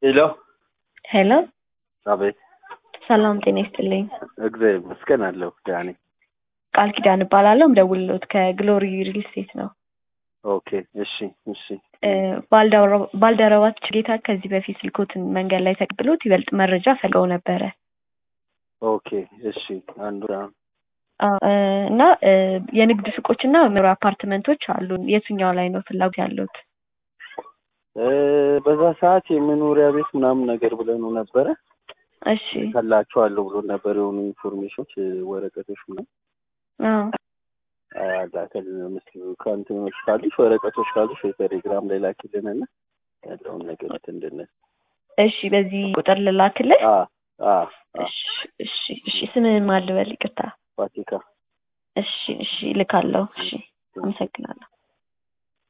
ሄሎ ሄሎ አቤት። ሰላም ጤና ይስጥልኝ። እግዚአብሔር ይመስገን አለሁ ደህና ነኝ። ቃል ኪዳን እባላለሁ። ምደውልሎት ከግሎሪ ሪል ስቴት ነው። ኦኬ እሺ እሺ እ፣ ባልደረ- ባልደረባችን ጌታ ከዚህ በፊት ስልኮትን መንገድ ላይ ተቀብሎት ይበልጥ መረጃ ፈልገው ነበረ ኦኬ እሺ አንዱ አ፣ እ፣ እና እ፣ የንግድ ሱቆችና መኖሪያ አፓርትመንቶች አሉን። የትኛው ላይ ነው ፍላጎት ያለዎት? እ፣ በዛ ሰዓት የመኖሪያ ቤት ምናምን ነገር ብለኑ ነበረ እሺ ከላችኋለሁ ብሎ ነበር የሆኑ ኢንፎርሜሽኖች እ፣ ወረቀቶች ምናምን አዎ አላከል ምስሉ ከእንትኖች ካሉሽ ወረቀቶች ካሉሽ ወይ ቴሌግራም ላይ ላኪልንና ያለውን ነገር እንድንል እሺ በዚህ ቁጥር ልላክልህ? አ አ አ እሺ እሺ እሺ ስምህን ማን ልበል? ይቅርታ። ፋሲካ እሺ እሺ ልካለሁ። እሺ አመሰግናለሁ።